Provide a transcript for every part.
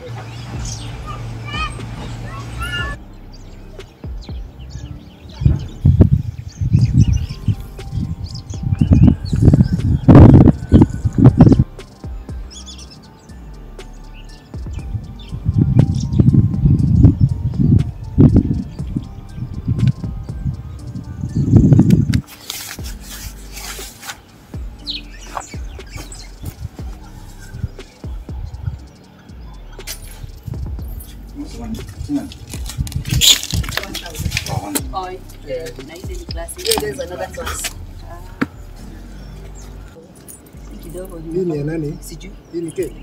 Oh, eh, na hizi ni class. Hiyo there is another class. Ah. Kidogo Hii ni ya nani? sijui. Hii ni keki.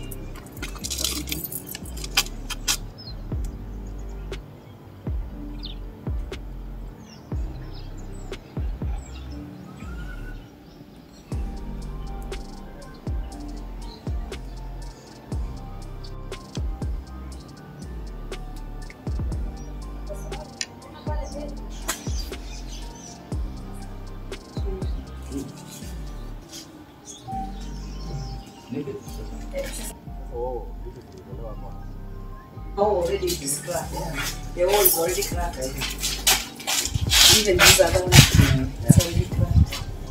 Oh, hizi zilitolewa kwa. Oh, already it is cracked. Yeah. The wall is already cracked. Even these other ones, it's already cracked.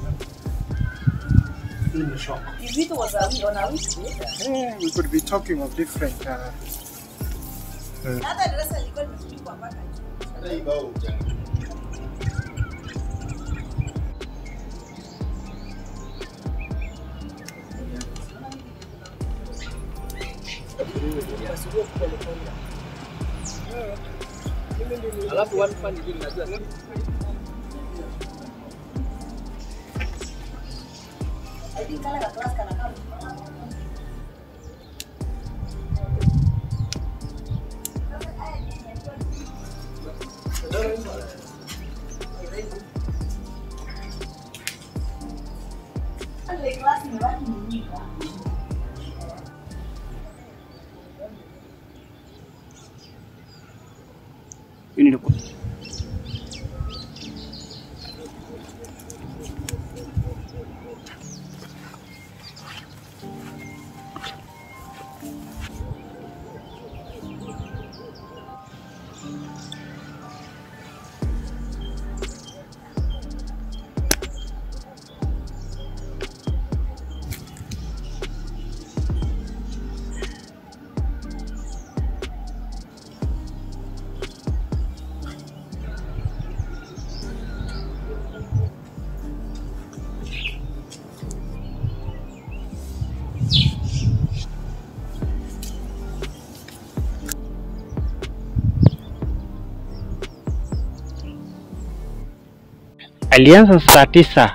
Hii ni shock. If it was a week on a week later. Yeah, we could be talking of different uh, Hata darasa lilikuwa limefunikwa mpaka juu. Alafu one fun ingine najua I think kale ka class kanakaa Kale class ni rangi nyingi. alianza saa tisa,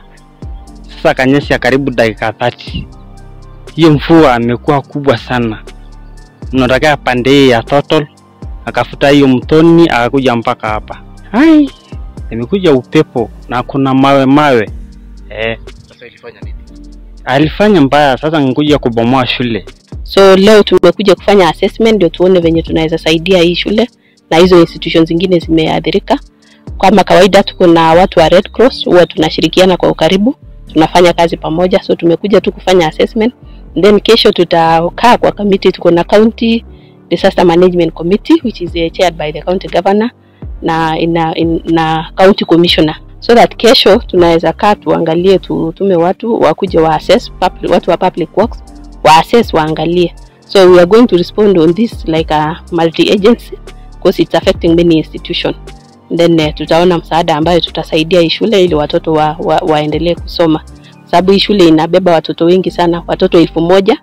sasa kanyesha karibu dakika thati. Hiyo mvua amekuwa kubwa sana, unatokea pande hii ya Total akafuta hiyo mtoni akakuja mpaka hapa. Hai, imekuja upepo na kuna mawe mawe eh, sasa ilifanya nini? alifanya mbaya. Sasa nikuja kubomoa shule So leo tumekuja kufanya assessment ndio tuone venye tunaweza saidia hii shule na hizo institutions zingine zimeathirika. Kama kawaida tuko na watu wa Red Cross, huwa tunashirikiana kwa ukaribu, tunafanya kazi pamoja. So tumekuja tu kufanya assessment then kesho tutakaa kwa committee. Tuko na county disaster management committee which is uh, chaired by the county governor na ina, in, na county commissioner so that kesho tunaweza kaa tuangalie, tutume watu wakuje wa assess public, watu wa public works wa assess waangalie. So we are going to respond on this like a multi agency because it's affecting many institution. Then uh, tutaona msaada ambayo tutasaidia hii shule ili watoto wa, wa, waendelee kusoma, sababu hii shule inabeba watoto wengi sana, watoto elfu moja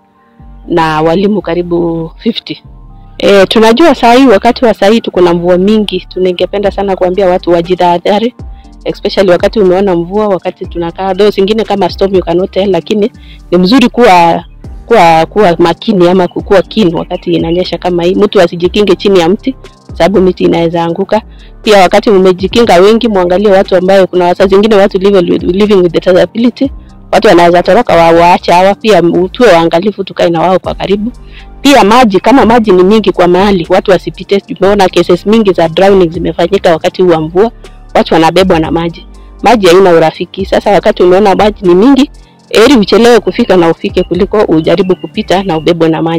na walimu karibu 50. E, tunajua saa hii wakati wa saa hii tuko na mvua mingi, tuningependa sana kuambia watu wajitahadhari especially wakati umeona mvua, wakati tunakaa though zingine kama storm you cannot tell, lakini ni mzuri kuwa kuwa kuwa makini ama kuwa keen wakati inanyesha kama hii. Mtu asijikinge chini ya mti sababu miti inaweza anguka. Pia wakati umejikinga wengi, muangalie watu ambayo kuna wasaa zingine watu live with, living with the disability, watu wanaweza toroka wa waache hawa. Pia tuwe waangalifu, tukae na wao kwa karibu. Pia maji, kama maji ni mingi kwa mahali, watu wasipite. Tumeona cases mingi za drowning zimefanyika wakati huu wa mvua, watu wanabebwa na maji. Maji haina urafiki. Sasa wakati umeona maji ni mingi, heri uchelewe kufika na ufike kuliko ujaribu kupita na ubebwe na maji.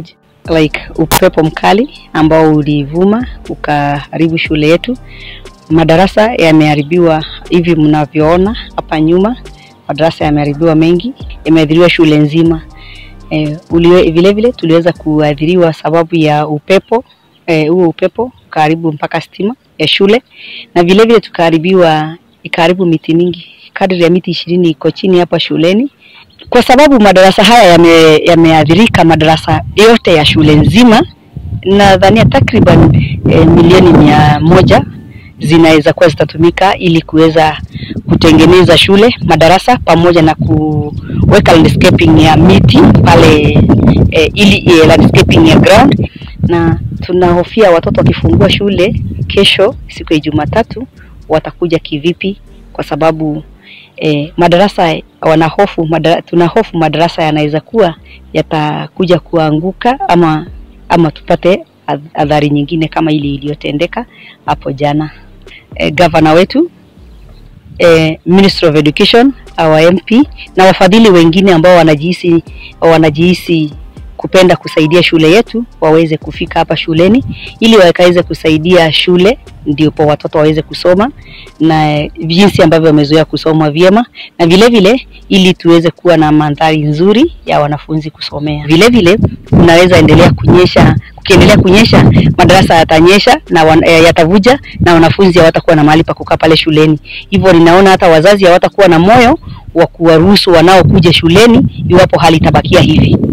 like upepo mkali ambao ulivuma ukaharibu shule yetu. Madarasa yameharibiwa hivi mnavyoona hapa nyuma, madarasa yameharibiwa mengi, yameathiriwa shule nzima. E, uliwe, vile vile tuliweza kuathiriwa sababu ya upepo eh, huo upepo ukaharibu mpaka stima ya shule, na vile vile tukaharibiwa, ikaharibu miti mingi, kadri ya miti ishirini iko chini hapa shuleni kwa sababu madarasa haya yame- yameathirika madarasa yote ya shule nzima, nadhania takriban e, milioni mia moja zinaweza kuwa zitatumika ili kuweza kutengeneza shule madarasa pamoja na kuweka landscaping ya miti pale e, ili e, landscaping ya ground, na tunahofia watoto wakifungua shule kesho siku ya Jumatatu watakuja kivipi, kwa sababu e, madarasa wanahofu madara, tunahofu madarasa yanaweza kuwa yatakuja kuanguka ama ama tupate adh- adhari nyingine kama ile iliyotendeka hapo jana. E, gavana wetu e, Ministry of Education, our MP na wafadhili wengine ambao wanajihisi wanajihisi kupenda kusaidia shule yetu waweze kufika hapa shuleni ili wakaweze kusaidia shule ndipo watoto waweze kusoma na jinsi ambavyo wamezoea kusoma vyema na vile vile ili tuweze kuwa na mandhari nzuri ya wanafunzi kusomea. Vile vile kunaweza endelea kunyesha, kukiendelea kunyesha madarasa yatanyesha na wan, eh, yatavuja na wanafunzi hawatakuwa na mahali pa kukaa pale shuleni. Hivyo ninaona hata wazazi hawatakuwa na moyo wa kuwaruhusu wanaokuja shuleni iwapo hali itabakia hivi.